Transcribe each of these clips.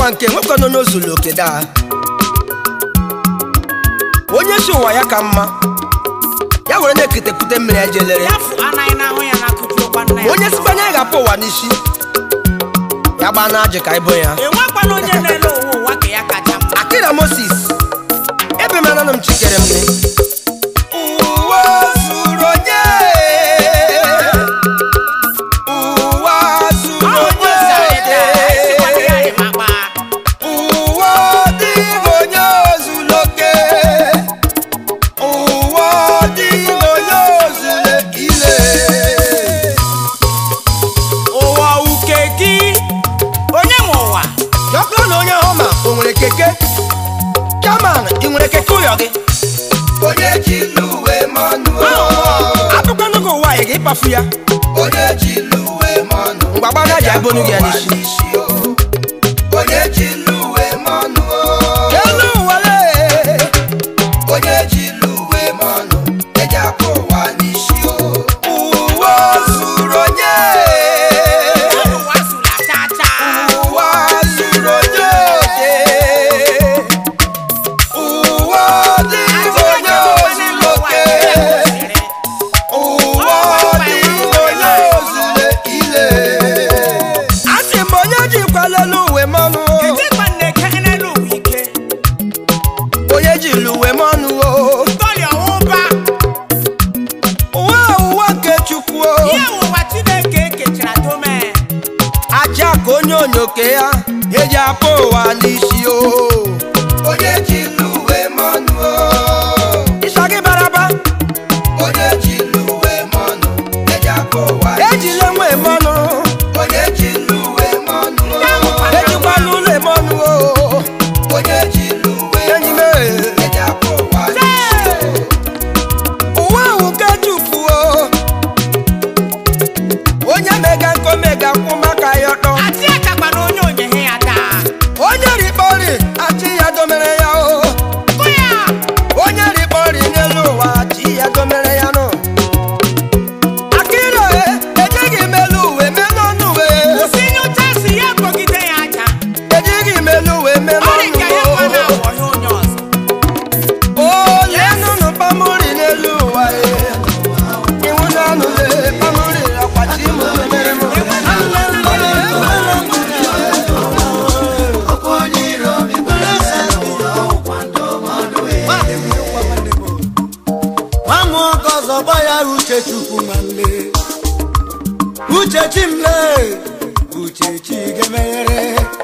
ụwa nke nwekwa nọ n'ozulu oke daa onye si ụwa ya ka mma ya were na-eketepụte mmiri ya jelere ya fụ anaghị n'ahụ ya na-akụjuokwa nna ya onye sikwa na ya ga-apụ ụwa n'isi ya gbaa na ajị ka ịbụ ya enwekwana onye na-ele ụwa ụwa ka ya kacha mma akira moses ebe m ananụ m chikere m ụwa zuru onye ụwa zuru ọ bụ onye ịsikwana ya dị makpa ụwa dịghị onye ozuru oke ụwa dịghị onye ozuru ile ụwa uke gị onye nwe ụwa jọkụrụ na onye ahụ ma o nwere keke chairman ị nwere keke ụyọ gị onye ji luwe mmanụ atụkwanụ gị ụwa ị ga-ịkpafu ya onye ji luwe mmanụ mgbagbaga ji abụnụ gị ya n'isi n'isi o onye ji luwe mmanụ elu ụwa lee onye ji luwe mmanụ eji akpọ ụwa n'isi o ụwa zuru onye ụwa zụla chacha ụwa zuru onye oke ụwa dịghị onye ozuru oke ụwa dịghị onye ozuru ile asị m onye jikwala elu uwe mmanụ Ketikwa na-eke n'elu ụwa ike onye jiri uwe mmanụ o tọrịa ụba ụwa ụwa nke chukwu o ihe ụwa Chineke ekechara dome aja ka onye onyoke ya eji apụ ụwa n'isi o onye ji luwe mmanụ ịsa gị baraba onye ji luwe mmanụ eji akpọ ụwa ejila nwe mmanụ onye ji luwe mmanụ ejikwala ụlọ mmanụ o onye ji luwe enyi m eji akpọ ụwa n'isi o ụwa ahụ nke chukwu o onye mega nkọ mega kwụ maka ya ọtọ atị akakpa na onye onyehe ya taa onye rikpọri achị ya domere ya o kụ ya onye rikpọri n'elu ụwa achị ya domere ya nụ akịre ejighị m elu uwe mee n'ọnụ uwe kwụsị nyocha si ya kpọgide ya aja ejighị m elu uwe mee ọ dị ka ya n'ọnụ kwa uwe na-awọ ihe onye ọzọ ole nụnụ pamori n'elu ụwa e iwu n'ọnụ le pamori akwachi m mere m nwamoke ọzọ gba ya uche chukwu nwanne uche chimle uche chi ga-emeghere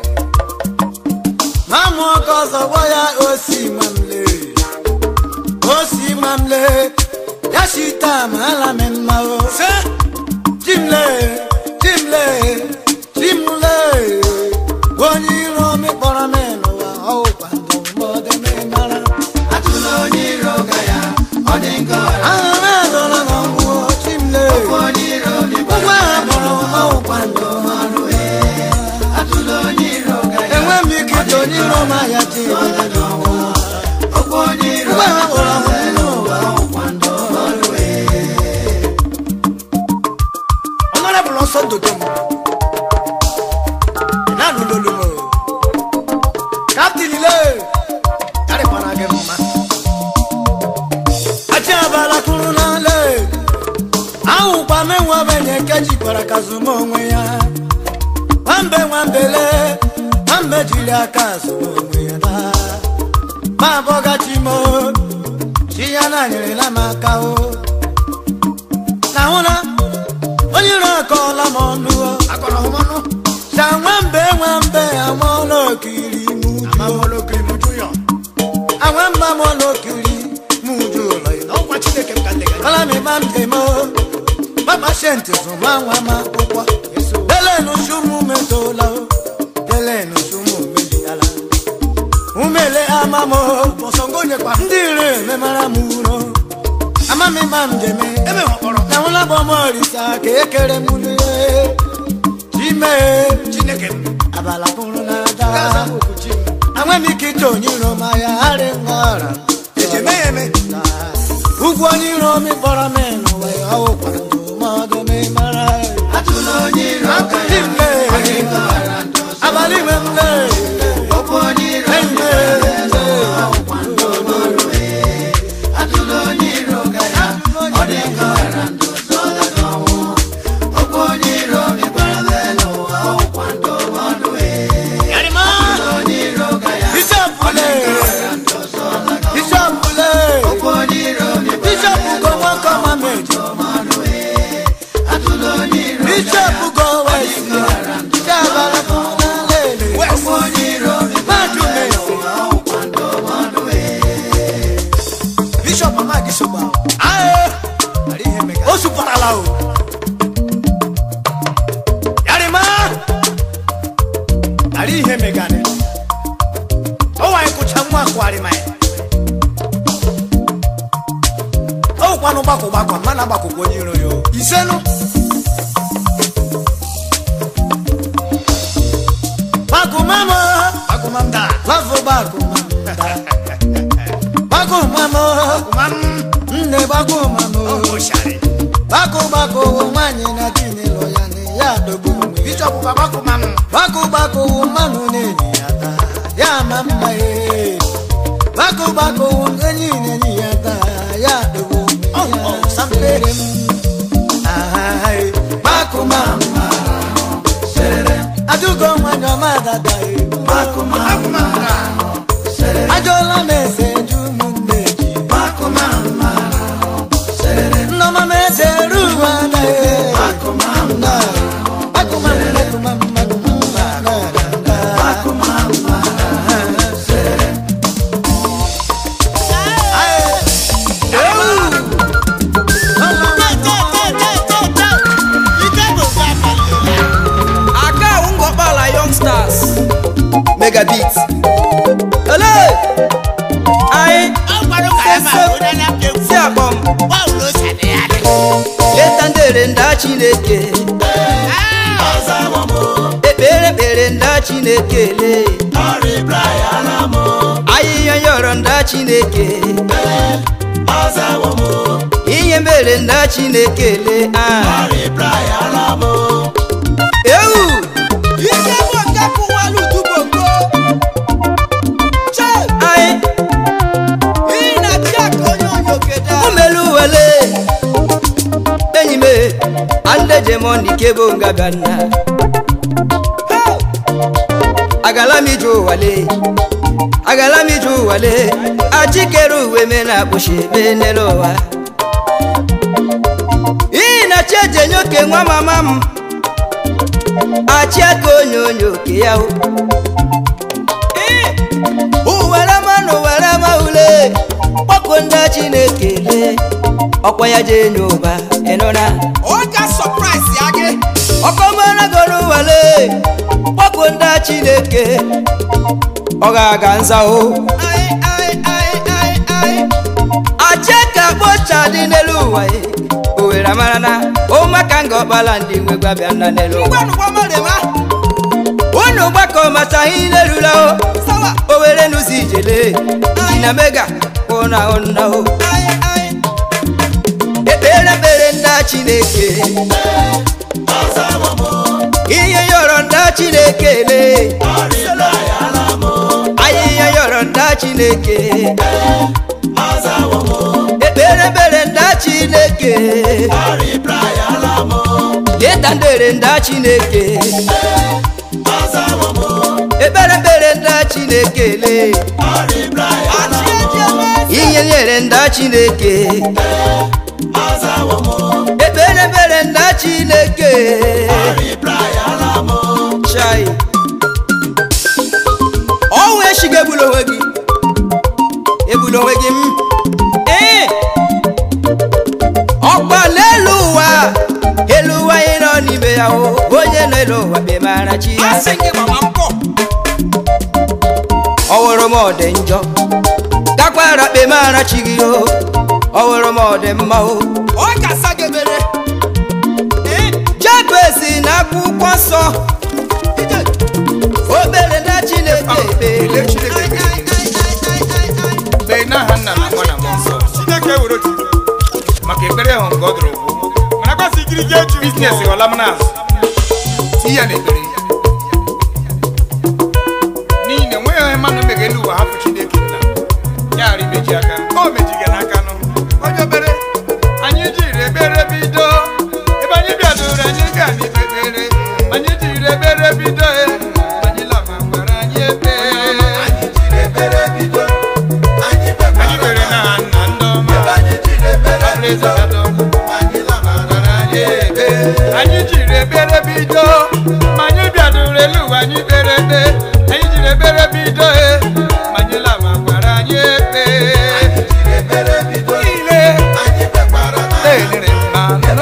nwamoke ọzọ gba ya osi mamle osi mamle ya shita ma ala m mma o chimle chimle chimle onye iro mịkpọrọ m n'ụwa ọwụkwa ndụ mọdụ m mara atụla onye iro ga ya ọ dị nke ọra aha m adọla m ọgwụ chimle onye iro dịkwa ụgwọ ha kpọrọ ọwụkwa ndụ ọrụ atụla onye iro ga ya enwe m ike ito onye iro m ahịa chi ọkwa onye iro ụgwọ ha kpọrọ m n'ụwa ọnọrọbụl nsọ dodo m na-anụlolu m kaptin le karịkwana gị mma achị abala kwuru n'ala ahụkwa m enwebenye nke jikwara ka zụma onwe ya nwambe nwambele nwambe jiri aka zụma onwe ya taa ma abọgachi m chi ya na nyerela m aka o na hụna onye iro akọọla m ọnụ o sa nwambe nwambe amụọla okiri muju anwamba amụọla okiri muju ụlọ ya ọla mi ma ntị m mama shenti zụma nwa m akwụkwọ delenu sumu metola o delenu sumu meliala umele amamo ndị ire memara m uro amami ma ndeme na nwụla bụ ọmụ orisa ka ekere m n'ihe chime abala kwuru na ada anwe m ike ite onye iro ma ya harị nghọra ugwu onye iro mi kpọrọ m n'ụwa ya ọwụkwa ndụmọdụ m mara atụla onye iro ga ya Chimle, abalị ime m lee sụpụtala o yarima ara ihe meganị ọwanyị kụcha nwa akwarịma ya ọwụkwanụ gbakọ gbakọ mana gbakọkwa onye iro ya o isenu bakumamo bakumamda lafo bakumamda bakumamo nne bakumamo bako bako wo nwanyi na dini lọ ya ni ya dogbo onwe ya bako bako wo mmanụ na-enyi ya taa ya ma mma ye bako bako wo enyi na-enyi ya taa ya dogbo onwe ya sampere m Ahai, bako mama adugo nwanyi ọma dada ye bako mama ajọla m eze ju ụmụnne ji bako mama Nneọma m eze ruo ana ye bako mama bako mama bako mama bako mama bako mama aka awụ ngọkpala youngsters megabit ele anyị si akpọm leta ndere nda chineke ekpere ekpere nda chineke le ahịhịa yọrọ nda chineke ihe mere nda chineke le ah. ewu ike bụ nke kụwalu duboko che anyị iyi na chi aka onye onye okede a. umelu wele enyi m andejemoni kebo ngaganna agala m ije ụwale agala m ije ụwale achikere uwe me na akpụchi ebe n'elu ụwa iyi na chi ejenye oke nwa mama m achị aka onye onye oke ya o uwere manụ were ma ule kpọkụ ndị chineke le ọkwa ya jee nye ụba ịnụna ọ ga sọpraịs ya gị ọkọmara goro wale kpọkụ ndị chineke ọ ga-aga nza o Ai, ai, ai, ai, ai. achị ka kpocha dị n'elu ụwa ye owere mara na ụmụaka nga ọkpala ndị nwe gwabịa nna n'elu ụwa ngwanụ gbamarema unu gbakọ mata ihe ilerula o sawa owere n'ụzọ ijele dị na mega ụna ụna o ai, ai. ekpere ekpere ndị chineke ihe yọrọ ndị chineke le ahịhịa yọrọ ndị chineke ekpere ekpere ndị chineke leta ndere ndị chineke ekpere ekpere ndị chineke le achị eji eme eze. ihe nyere ndị chineke ekpere ekpere ndị chineke chai ọnwụ echigo egbula onwe gị egbula onwe gị m ee ọkpa n'elu ụwa elu ụwa anyị nọ n'ime ya o onye nọ elu ụwa bemara chi ya asị gị gbama mpọ ọwụrụ m ọ dị njọ gakwara kpemara chi gị o ọwụrụ m ọ dị mma o ọ ga-asa gị ebere Ee, jabezi na akwụkwọ nsọ ije. obere na chineke ekpere Ai, ai, ai, ai, ai, ai, ai. mgbe n'aha nna na nwa na mmụọ nsọ chineke were otu maka ekpere ahụ nke ọ dụrụ bụ mana kwasị ikiri je ju biznes ghọla m n'azụ tinye ya n'ekpere n'ihi na enweghị onye mmadụ mega elu ụwa hapụ chineke nna ya ghara imeji aka o mejighị n'aka nụ onye obere anyị jiri ekpere bido ebe anyị bịadoro anyị ga n'ikpe ekpere anyị jiri ekpere bido e anyị lama gwara anyị ekpe anyị kpere n'aha nna ndị ọma Praise the Lord. anyị jiri ekpere bido ma anyị bịadoro elu ụwa anyị kpere ekpe anyị jiri ekpere bido e ma anyị lama gwara anyị ekpe niile elere mmanụ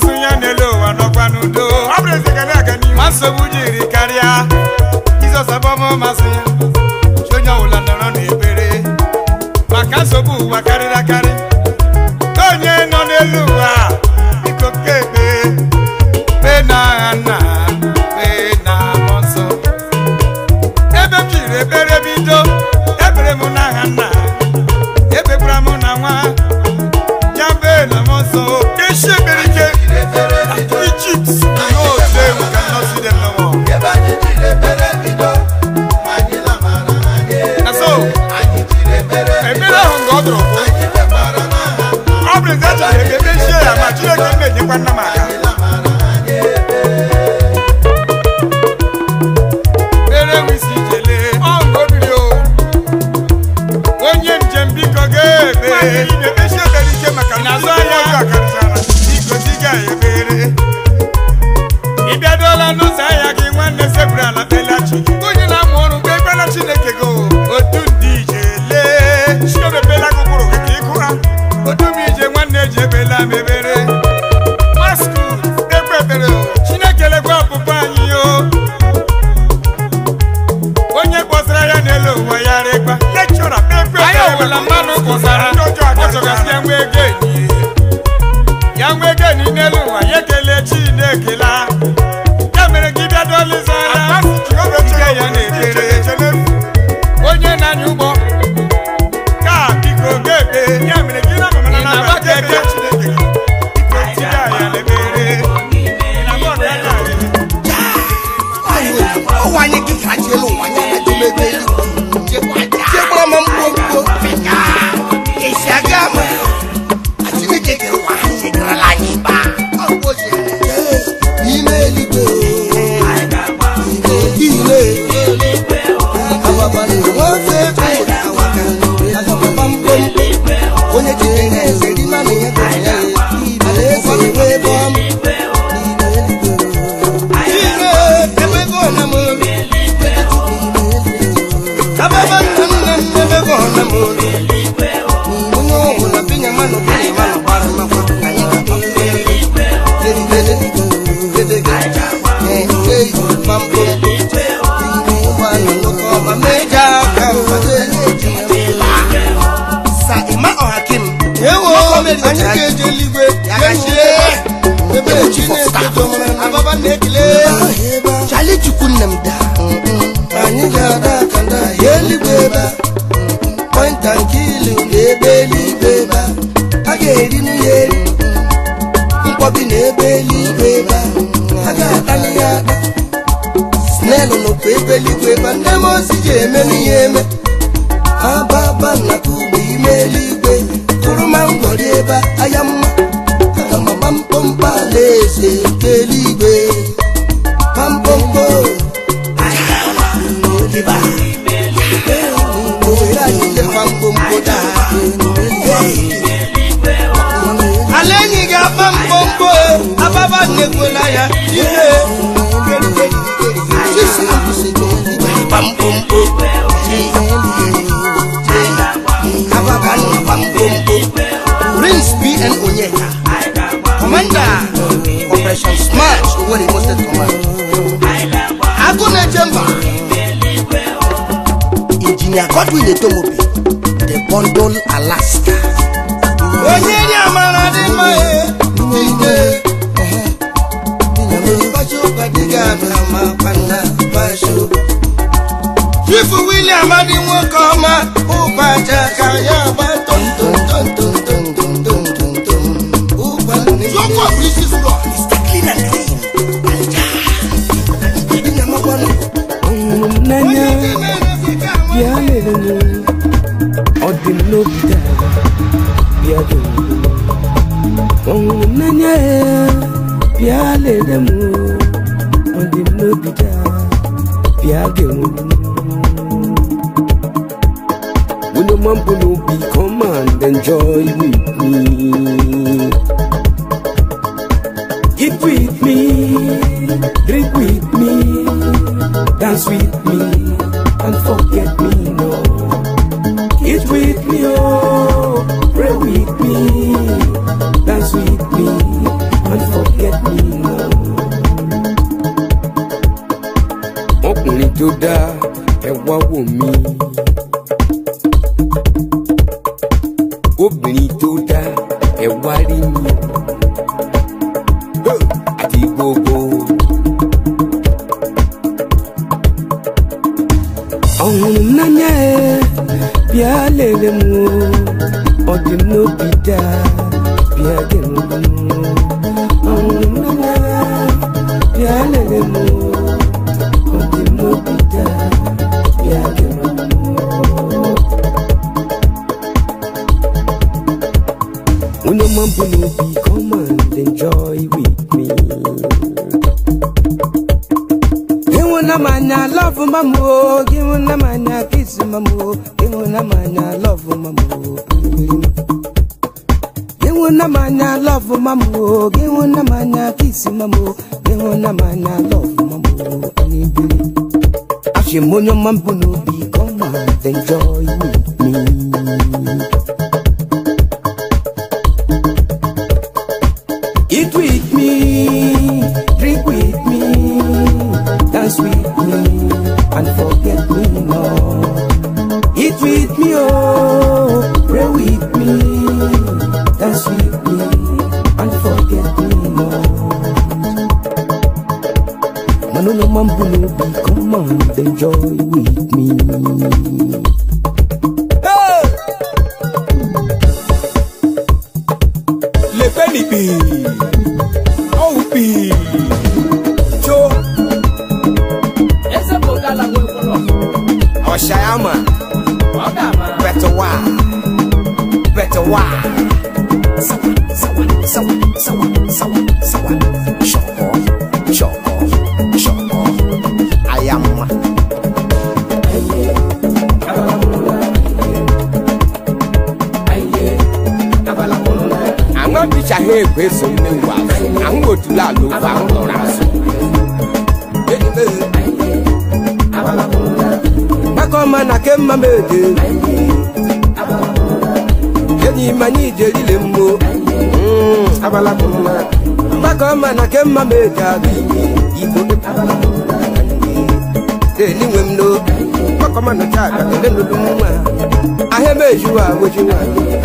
masị ya n'elu ụwa nọkwa n'udo ọ bụrụ ezi ga na-aga n'ihu ma nsogbu jiri karịa jizọs abọmọ masị ya chi onye ọbụla nọrọ n'ekpere maka nsogbu ụwa karịrị akarị ka onye nọ n'elu ụwa biko kebe kpee na agha nna kpee na mmụọ nsọ ebe m jiri ekpere bido ekpere m n'aha nna ekpekwara m na nwa ya mbe na mmụọ nsọ esi ekpere ike Egypt no say we cannot see them no more ebe anyị jiri ekpere bido anyị lamara anyị na so anyị jiri ekpere ekpere ahụ nga ọ dụrụ bụ anyị kpekwara n'aha ọ bụrụ eze achọrọ ebe ekpechie ya ma Chineke m na-enyekwa nna m aka lamara anyị mere wisi jele ọṅụ obiri o onye njem biko ga-ebe na-ekpechi ekpere ike maka na azụ ahịa ọjọọ karịchara biko diga ya ebere ị bịadola n'ụzọ ahịa gị nwanne sekwuru ala kpelachi onye na-amụ ọrụ mgbe ekpela chineke go otu ndị ije lee chiobebela gụkwụrụ gị ka ịkụ ha otu m ije nwanne ji ebela m ebere maskud ekpe ekpere o chineke lekwa ọpụpụ anyị o onye kpọsara ya n'elu ụwa ya rịkwa lekchọra kpekpe anyị ọbụla mmadụ kpọsara ndị ọjọọ akọchọgasị ya nwe ego enyi ya nwe ego enyi n'elu ụwa ya ekele chinekela ya mere gị bịa dọlịza ya nke ya na-ekpere onye na-anya ụgbọ ka biko ga-ekpe ya mere gị na mama na agba ga-eke chineke gị biko tiga ya n'ekpere na bọọdụ ya na-arị ụwa anyị gị ka ji elu ụwa anyị na-edemebe elu chekwara ma mkpokpo esi aga ama chineke kere ụwa ha chegarala anyị mba ime eluigwe ile nwoke onye jiri na-eze dị mana ya gụrụ ya alaeze enwe ebe ọma ire ebe ego na m ababa nna nna m ebe ego na m onye ọbụla binya mmanụ binya mmanụ gbara mmakwa anyị sa ịma ọhakim ewo anyị ga-eje eluigwe gachie ebe chineke domara na baba na-ekele chali chukwu nne m daa anyị ga-ada aka nda ya eluigwe ebe a pọinta nke ilu na ebe eluigwe ebe a a ga-eri n'ihe eri mkpọbi na ebe eluigwe ebe a a ga-atali ya ata snelu nọkwa ebe eluigwe ebe a nne m ozi ji eme n'ihe eme ababa nnaka ugbo ime eluigwe kụrụ ma ngwọrị ebe a aya mma aga m agba mkpọmkpọ alaeze nke eluigwe kpamkpọmkpọ Ohere anyị lekwa mkpọmkpọ daa ala enyi ga-akpa mkpọmkpọ ababa nnekwela ya ihe kpa mkpọmkpọ ababa nnakpa mkpọmkpọ prince bn onyeka commander operation smash oweri mosted command agụ na-eche mba injinia godwin etomobi the bundle alaska onye dị amara dị mma ike chifu william adị nwoke ọma ụbaja ka ya gba ọhụrụ m n'anya bịa lere m ọ dị m n'obi taa bịa doo ọhụrụ m n'anya bịa lere m ọ dị m n'obi taa bịa genwu When your man pull up, be come and enjoy with me. Eat with me, drink with me, dance with me, and forget me no. Eat with me, oh, pray with me, dance with me, and forget forget me no. ọkùnrin tó dáa ẹ wá wò mí. obìnrin tó dáa ẹ wá rí mi. Hey! àti gbogbo. ọ̀hún n'anya ẹ bịa lere m o. ọ dị m n'obi daa bịa gere m ọ̀hún n'anya ẹ bịa lere m o. ọ dị m n'obi daa bịa gere m onye ọma mbụ n'obi come and enjoy with me Gịnwụna m anya love mama o gịnwụna m anya kiss mama o gịnwụna m anya love mama o gịnwụna m anya love mama o gịnwụna m anya kiss mama o gịnwụna m anya love mama o anibiri achị m onye ọma mbụ n'obi come and enjoy with me Eat with me, drink with me, dance with me, and forget me not. Eat with me, oh, pray with me, dance with me, and forget me not. Manolo Mambulobi, come on, enjoy with me. Hey! Le Felipe, oh, be, Joe. Ese bogala nwe kwụrụ Oshayama, ọ ga-ama better why, better why. Sawa, sawa, sawa, sawa, sawa, sawa. Shoko, shoko, shoko. Ayama. Àwọn bíṣà hẹ́ ègbé so ní wà fún àwọn òtúlà ló bá ń lọ́ra sùn. Bákan máa nà ké mma méje. Enyi ma ní ìjẹ́rí lè mú. Bákan máa nà ké mma méje àbí ìbò dé. Èyí wẹ̀ m lo. Bákan máa nà ká àgbàdo lólu mú wa. Ahẹ́ méjì wà wéjì wà.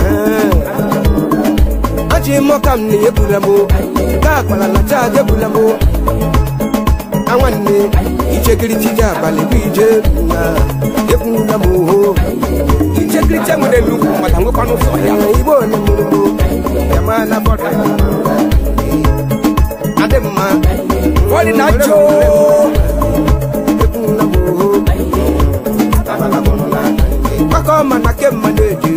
Aji mọ́kà m ní ebula mo. Ká àpàlà làjà àjẹbula mo. Àwọn ni ìjẹ́gìrì jíjà àbàlẹ̀ bí ìjẹ́ nà. Ebula mo ho. Ìjẹ́gìrì jẹ́ wọn lẹ́nu kù mọ̀tà ń kọ́nù sọ̀ yà. Ibo ni mo mo. Yàmá na bọ̀dọ̀. Adé ma. Wọ́n ní náà jó. Ebula mo ho. Kọ́kọ́ ma na ké ma ní èjì.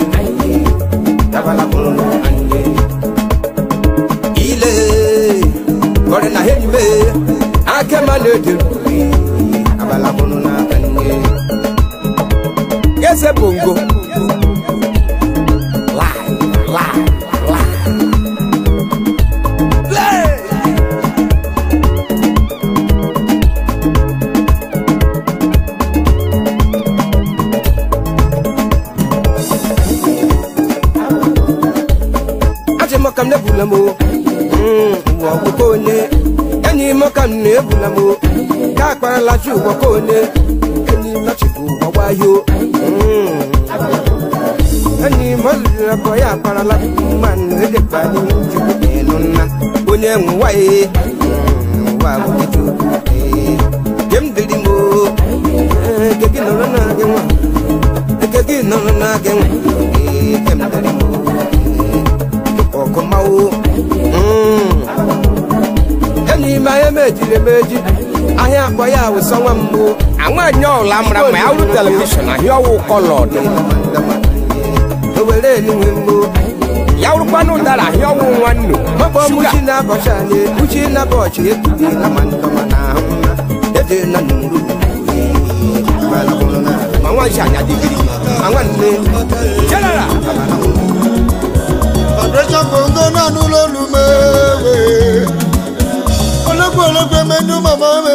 Ile. Kọ́rin na hẹ́ni me. Akẹ́ ma ní èjì. Yẹ́sẹ̀ bongo. Lie, lie, lie. Play. Aje mọkam nebula mo. Wọ gbogbo onye. Enyi mọkam nebula mo. Ká akpara lajú wọ kó onye. Enyi lọchibụ ọgba yo. Enyi mọlụrụ akọ ya akpara lajú mmanụ edekwa n'ihu chukwu ịnụ nna. Onye nwa ye. Nwa bụ chukwu. Jem dịrị mo. Eke gị nọrọ na gị nwa. Eke gị nọrọ na gị nwa. Jem dịrị mo. ọkụmawo enyi m ahịa mejiri emeji ahịa akpọ ya wụsọ nwa mbụ àwọn ẹ̀yàn ọ̀la mìíràn mọ̀ ẹ́ tẹlifíṣàn àhíọ́ wò kọlọ̀ ni owere eluwe mbụ yàwùrú pánú dára àhíọ́ wò wọn nù mọbọ muchi na abọcha na muchi na bọchị ekute na ma ndọma na ahụ na ede na nuru mà wọ́n ṣe àyàdìgìrì àwọn nne jẹ́nẹ̀rà Vibration bongo náà nú lólu méwé. Ológun ológun mẹ́nu màmá mi.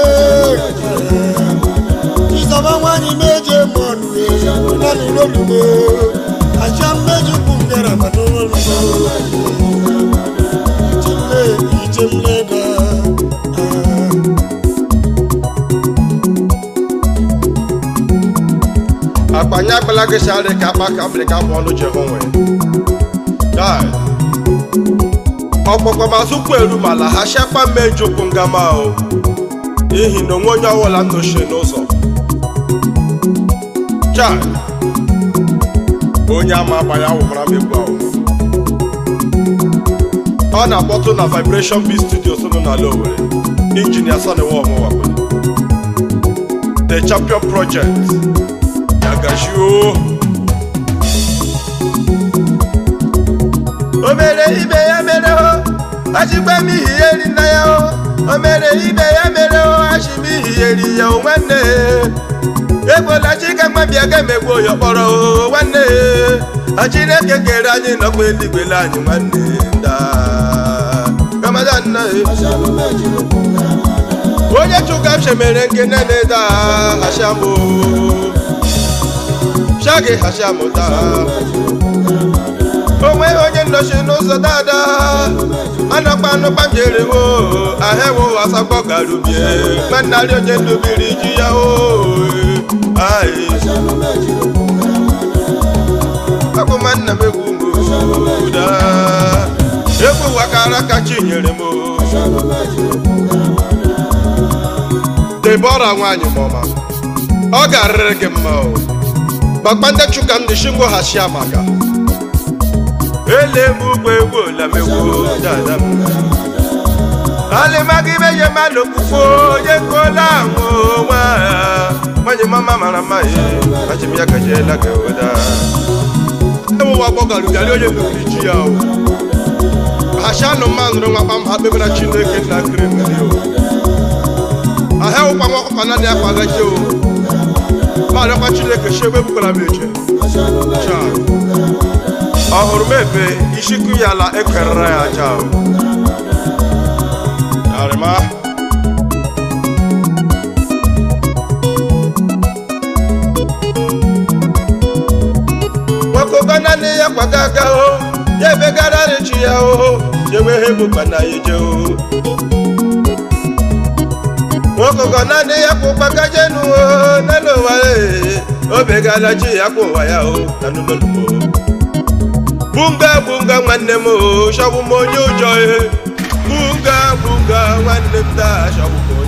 Ìsọ̀bá wá ní méje mọ̀nù náà nú lólu mé. Àṣà méjì kún kẹrẹ mọ̀ nú lólu mé. Ìjìnlẹ̀ ìjìnlẹ̀ dà. agala gị sharị ka akpa ka mmiri ka ọnụ ji hụ nwe Guy, ọkpọkọ ma tupu eru mala ha shakpa mme njukwu ngama o n'ihi na onwe onye ọwụla m nochie n'ụzọ Chai, onye ama agba ya wụkwara m egwu ahụ ọ na-akpọtụ na vibration b studios nọ n'ala Owerri injinia soniwa ọmụwakwe the champion project yagashio o mere ibe ya mere o achịkwa m ihiyeri nna ya o o mere ibe ya mere o achị m ihiyeri ya o nwanne egbola chika mabịa ga emegbu ya kpọrọ o nwanne a chineke kere anyị nọkwa eluigwele anyị nwanne nda ramadan na onye chụka m shemere nke nene da hashamu shagi hashamu da onwe onye nnọchi n'ụzọ dada anọkpa anụkpa m jere wo ahịawo asakpọ garubie mannarị onye ndubiri ji ya o ai akpụma nna m egwu mgboda egwu wakara ka chi nyere m o. debora nwaanyị mọma ọ ga-arịrị gị mma o kpakpande chuka ndị shingo ha shia maka ele m ugbo egwu olamegwu dada m alịmaga ibe ye mmadụ kpukpo onye kola ahụ nwa nwanyị mama mara mma ye achị m ya gajiela ka oda ewụwa gbọgarugari onye lụrụ ji ya o ha shi anụ mma nụrụ nwa kpam ha kpebere chineke nna nkiri mmiri o ahịa ụkwa nwa ọkụkọ naanị akwa gaji o ma arịakwa chineke shi ebe bukwara m eche Cha. ọ hụrụ m ebe ishikụ ya ala ekerere ya aja o arịma nwokogo naanị ya kwaga aga o ya ebegara rịchi ya o jewe ha ebukwa na ya eje o nwokogo naanị ya kwụ gbagajenu o n'elu ụwa ee o begala chi ya kwụ ụwa ya o na n'ụlọlumo bunga bunga nwanne m o shọbụ m onye ụjọ e bunga bunga nwanne m taa shọbụ m onye